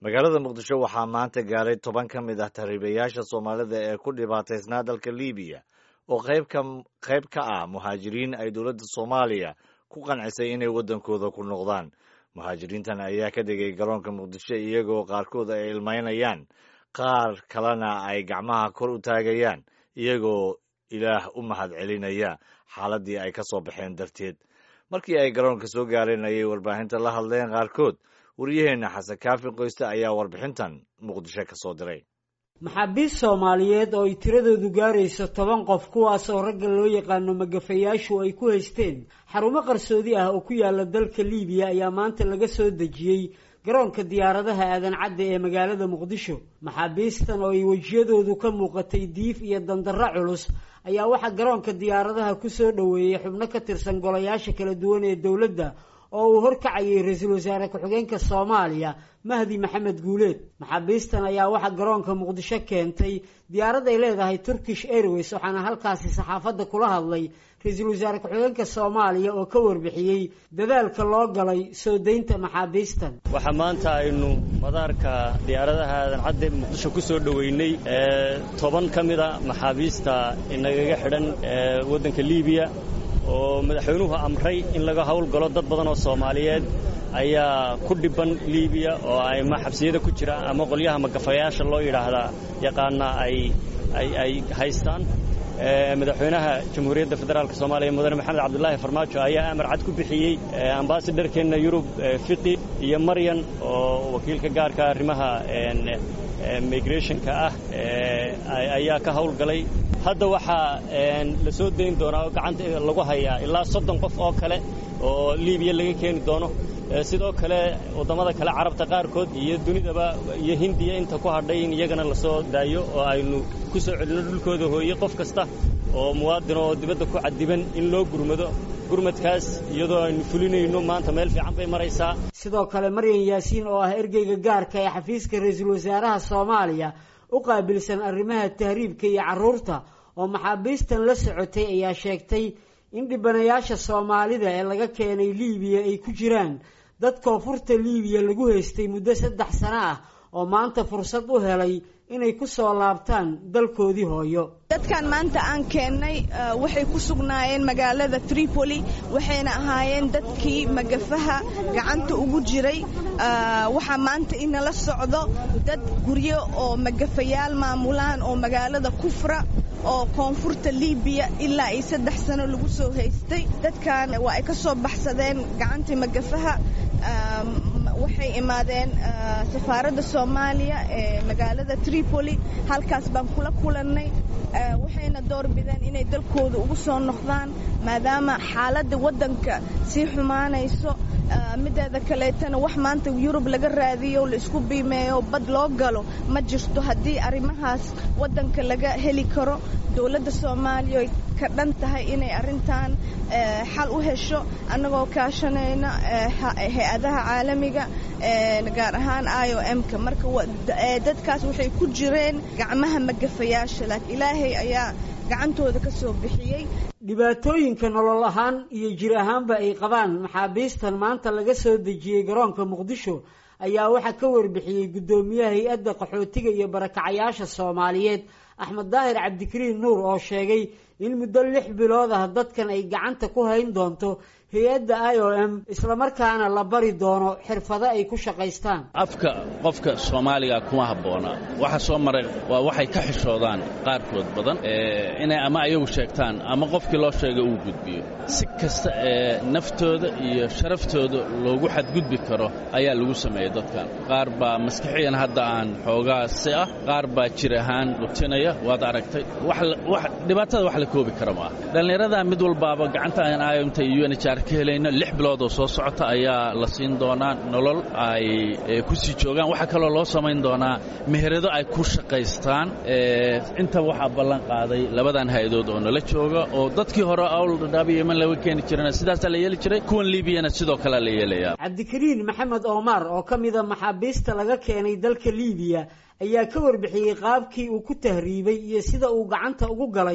magaalada muqdisho waxaa maanta gaaray toban ka mid ah tahriibayaasha soomaalida ee ku dhibaataysnaa dalka libiya oo qayb ka ah muhaajiriin ay dowladda soomaaliya ku qancisay inay waddankooda ku noqdaan muhaajiriintan ayaa ka degay garoonka muqdisho iyagoo qaarkood ay ilmaynayaan qaar kalena ay gacmaha kor u taagayaan iyagoo ilaah u mahad celinaya xaaladdii ay ka soo baxeen darteed markii ay garoonka soo gaareen ayay warbaahinta la hadleen qaarkood waryaheenna xasan kaafi qoyste ayaa warbixintan muqdisho ka soo diray maxaabiist soomaaliyeed oo ay tiradoodu gaarayso toban qof kuwaas oo ragga loo yaqaano magafayaashu ay ku haysteen xarumo qarsoodi ah oo ku yaala dalka liibiya ayaa maanta laga soo dejiyey garoonka diyaaradaha aadan cadde ee magaalada muqdisho maxaabiistan oo ay wejiyadoodu ka muuqatay diif iyo dandarro culus ayaa waxaa garoonka diyaaradaha ku soo dhoweeyey xubno ka tirsan golayaasha kala duwan ee dowladda oo uu horkacayay ra-iisul wasaare ku-xigeenka soomaaliya mahdi maxamed guuleed maxaabiistan ayaa waxaa garoonka muqdisho keentay diyaarad ay leedahay turkish airways waxaana halkaasi saxaafadda kula hadlay ra-iisul wasaare ku-xigeenka soomaaliya oo ka warbixiyey dadaalka loo galay soo daynta maxaabiistan waxaa maanta aynu madaarka diyaaradaha aadan cadde muqdisho ku soo dhoweynay toban ka mida maxaabiista inagaga xidhan waddanka liibiya oo madaxweynuhu amray in laga howlgalo dad badan oo soomaaliyeed ayaa ku dhibban liibiya oo ama xabsiyada ku jira ama qolyaha magafayaasha loo yidhaahdaa yaqaana ay ay haystaan madaxweynaha jamhuuriyadda federaalk soomaaliya mudane maxamed cabdulaahi farmaajo ayaa amar cad ku bixiyey ambasadharkeenna yurub fiqi iyo maryan oo wakiilka gaarka arrimaha migrationka ah ayaa ka howlgalay hadda waxaa la soo dayn doonaa oo gacanta lagu hayaa ilaa soddon qof oo kale oo liibiya laga keeni doono sidoo kale waddamada kale carabta qaarkood iyo dunidaba iyo hindiya inta ku hadhay in iyagana la soo daayo oo aynu ku soo celinno dhulkooda hooye qof kasta oo muwaadin oo dibadda ku cadiban in loo gurmado gurmadkaas iyadoo aynu fulinayno maanta meel fiican bay maraysaa sidoo kale maryan yaasiin oo ah ergeyga gaarka ee xafiiska ra-iisul wasaaraha soomaaliya u qaabilsan arrimaha tahriibka iyo carruurta oo maxaabiistan la socotay ayaa sheegtay in dhibanayaasha soomaalida ee laga keenay liibiya ay ku jiraan dad koonfurta liibiya lagu haystay muddo saddex sano ah oo maanta fursad u helay inay ku soo laabtaan dalkoodii hooyo dadkan maanta aan keennay waxay ku sugnaayeen magaalada tripoli waxayna ahaayeen dadkii magafaha gacanta ugu jiray waxaa maanta inala socdo dad guryo oo magafayaal maamulaan oo magaalada kufra oo koonfurta liibiya ilaa iyo saddex sano lagu soo haystay dadkan waa ay ka soo baxsadeen gacantii magafaha waxay imaadeen safaaradda soomaaliya ee magaalada tripoli halkaas baan kula kulannay waxayna door bideen inay dalkooda ugu soo noqdaan maadaama xaaladda waddanka sii xumaanayso mideeda kaleetana wax maanta yurub laga raadiyo la isku biimeeyo bad loo galo ma jirto haddii arrimahaas waddanka laga heli karo dowladda soomaaliya ay ka dhan tahay inay arrintan xal u hesho annagoo kaashanayna hay-adaha caalamiga gaar ahaan i o m-ka marka dadkaas waxay ku jireen gacmaha magafayaasha laakiin ilaahay ayaa gacantooda ka soo bixiyey dhibaatooyinka nolol ahaan iyo jir ahaanba ay qabaan maxaabiistan maanta laga soo dejiyey garoonka muqdisho ayaa waxaa ka warbixiyey guddoomiyaha hay-adda qaxootiga iyo barakacayaasha soomaaliyeed axmed daahir cabdikariin nuur oo sheegay in muddo lix bilood ah dadkan ay gacanta ku hayn doonto hay-adda i o m islamarkaana la bari doono xirfado ay ku shaqaystaan afka qofka soomaaliga kuma habboona waxa soo maray waa waxay ka xishoodaan qaarkood badan inay ama ayagu sheegtaan ama qofkii loo sheegay uu gudbiyo si kasta ee naftooda iyo sharaftooda loogu xadgudbi karo ayaa lagu sameeyey dadkan qaar baa maskixiyan hadda aan xoogaasi ah qaar baa jir ahaan dhutinaya waad aragtay dhibaatada wax la koobi kara maaha dhallinyaradaa mid walbaaba gacanta aan ayomta iyo unhr ka helayno lix bilood oo soo socota ayaa la siin doonaa nolol ay ku sii joogaan waxaa kaloo loo samayn doonaa meherado ay ku shaqaystaan intaba waxaa ballan qaaday labadan hay-adood oo nala jooga oo dadkii hore awldhadhaabi yeman laga keeni jirana sidaasaa la yeeli jiray kuwan liibiyana sidoo kalea la yeelayaa cabdikariin maxamed omar oo ka mida maxaabiista laga keenay dalka liibiya ayaa ka warbixiyey qaabkii uu ku tahriibay iyo sida uu gacanta ugu galay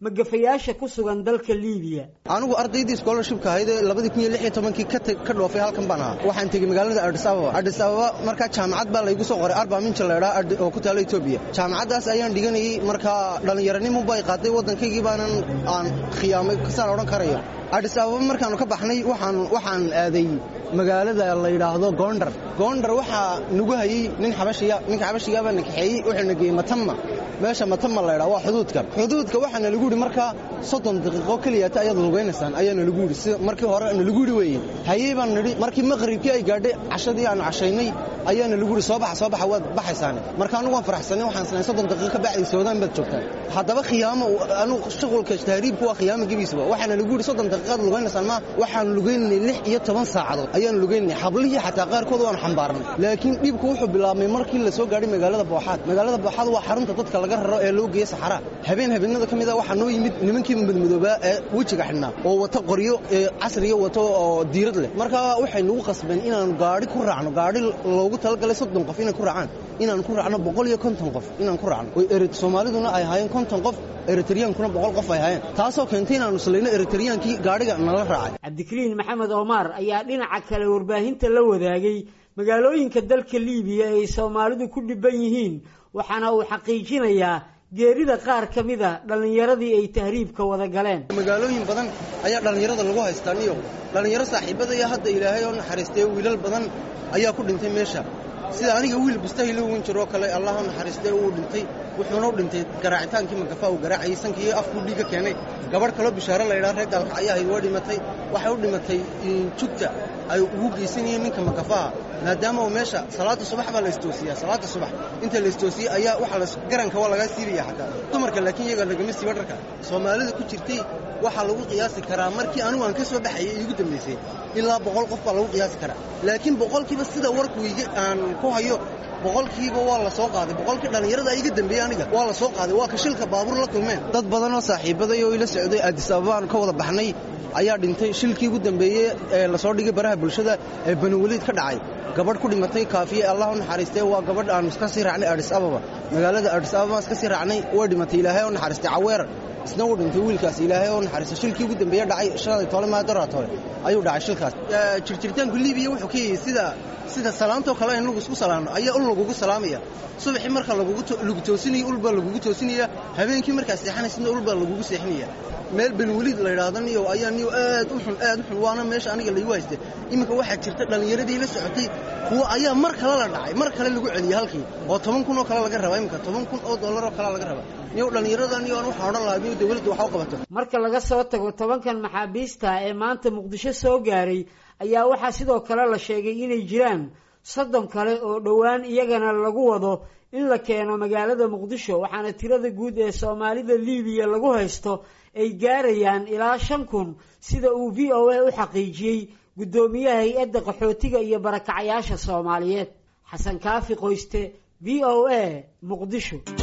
magafayaasha ku sugan dalka liibiya anigu ardaydii scholarshipka ahayd ee labadii kun iyo lix iyo tobankii ka dhoofay halkan baan ahaa waxaan tegey magaalada adis ababa adis ababa markaa jaamacad baa laygu soo qoray arba minja laydhaa oo ku taala etoobiya jaamacaddaas ayaan dhiganayey markaa dhallinyaranimo bay qaaday waddankaygii baanan aan khiyaamay kasaan odhan karayo adis ababa markaannu ka baxnay waxaan waxaan aaday magaalada la yidhaahdo goondar goondar waxaa nagu hayey nin xabashiya ninka xabashigaabaa na kaxeeyey wuxuu na geeyey matama meesha matama laydhaa waa xuduudka xuduudka waxaana lagu yidhi markaa soddon daqiiqo keliyata ayaad lugaynaysaan ayaana lagu yidhi sida markii hore na lagu yidhi weeye hayey baan nidhi markii maqribkii ay gaadhay cashadii aanu cashaynay ayaana lagu yidhi soo baxa soo baxa waad baxaysaane marka anugu waan faraxsanay waxaan isnahay soddon daqiiqo ka bacdi soodaan baad joogtaan haddaba khiyaamo anugu shuqulka tahriibku waa khiyaamo gebiisaba waxaana lagu yidhi soddon daqiiqaad lugaynaysaan ma waxaanu lugaynay lix iyo toban saacadood ayaanu lugaynay hablihii xataa qaarkood waanu xambaarnay laakiin dhibku wuxuu bilaabmay markii la soo gaadhay magaalada booxaad magaalada booxaad waa xarunta dadka laga raro ee loo geeya saxaraa habeen habeenada ka mid a waxaa noo yimid nimankii madmadoobaa ee wejiga xidhnaa oo wata qoryo ee casriya wato oo diirad leh markaa waxay nagu qasbeen inaanu gaadhi ku raacno gaadhi loogu talagalay soddon qof inay ku raacaan inaanu ku raacno boqol iyo konton qof inaan ku raacno oo eret soomaaliduna ay ahaayeen konton qof eritriyaankuna boqol qof ay ahaayeen taasoo keentay inaanu islayno eritriyaankii gaadhiga nala raacay cabdikariin maxamed omar ayaa dhinaca kale warbaahinta la wadaagay magaalooyinka dalka liibiya ay soomaalidu ku dhibban yihiin waxaana uu xaqiijinayaa geerida qaar ka mid a dhallinyaradii ay tahriibka wada galeen magaalooyin badan ayaa dhallinyarada lagu haystaa niyo dhallinyaro saaxiibadaya hadda ilaahay oo naxariistay wiilal badan ayaa ku dhintay meesha sida aniga wiil bustahilo weyn jiroo kale allah u naxariistay uu dhintay wuxuuna u dhintay garaacitaankii magafa uu garaacayay sankii afkuu dhiigga keenay gabadh kaloo bishaaro la yidhaha reer gaalka ayaa ahayd waa dhimatay waxay u dhimatay jugta ay ugu geysanayeen ninka magafaha maadaama uu meesha salaada subax baa la istoosiyaa salaada subax inta la istoosiyey ayaa waxa la garanka waa lagaa siibaya xataa dumarka laakiin iyaga lagama siiba dharka soomaalida ku jirtay waxaa lagu qiyaasi karaa markii anigu aan ka soo baxayay iigu dambaysay ilaa boqol qof baa lagu qiyaasi karaa laakiin boqolkiiba sida warku aan ku hayo boqolkiiba waa la soo qaaday boqolkii dhallinyarada iga dambeeyey aniga waa la soo qaaday waa ka shilka baabuur la kulmeen dad badan oo saaxiibaday oo ila socday addis ababaan ka wada baxnay ayaa dhintay shilkii ugu dambeeyey ee lasoo dhigay baraha bulshada ee baniweliid ka dhacay gabadh ku dhimatay kaafiye allah u naxariistay waa gabadh aanu iska sii raacnay adis ababa magaalada adis ababa iska sii raacnay way dhimatay ilaahay oo naxariistay caweer isna uu dhintay wiilkaas ilaahay oo naxariistay shilkii ugu dambeeye dhacay shalay tole maadaraa tole ayuu dhacay shilkaas jirjiritaanku liibiya wuxuu ka yahay sida sida salaantoo kale in lagu isku salaamno ayaa ul lagugu salaamaya subaxii marka lagu toosinayo ul baa lagugu toosinaya habeenkii markaa seexanaysidna ul baa lagugu seexinaya meel benweliid la yidhaahdo niyo ayaa niyo aad u xun aad u xun waana meesha aniga laygu haystay iminka waxaa jirta dhallinyaradii la socotay kuwa ayaa mar kale la dhacay mar kale lagu celiyey halkii oo toban kun oo kale laga rabaa iminka toban kun oo dollar oo kale laga rabaa niyo dhallinyarada niyo aan waxaan odhan lahaa niyo dawladda waxa u qabato marka laga soo tago tobankan maxaabiista ee maanta muqdisho soo gaaray ayaa waxaa sidoo kale la sheegay inay jiraan soddon kale oo dhowaan iyagana lagu wado in la keeno magaalada muqdisho waxaana tirada guud ee soomaalida liibiya lagu haysto ay gaarayaan ilaa shan kun sida uu v o a u xaqiijiyey guddoomiyaha hay-adda qaxootiga iyo barakacayaasha soomaaliyeed xasan kaafi qoyste v o a muqdisho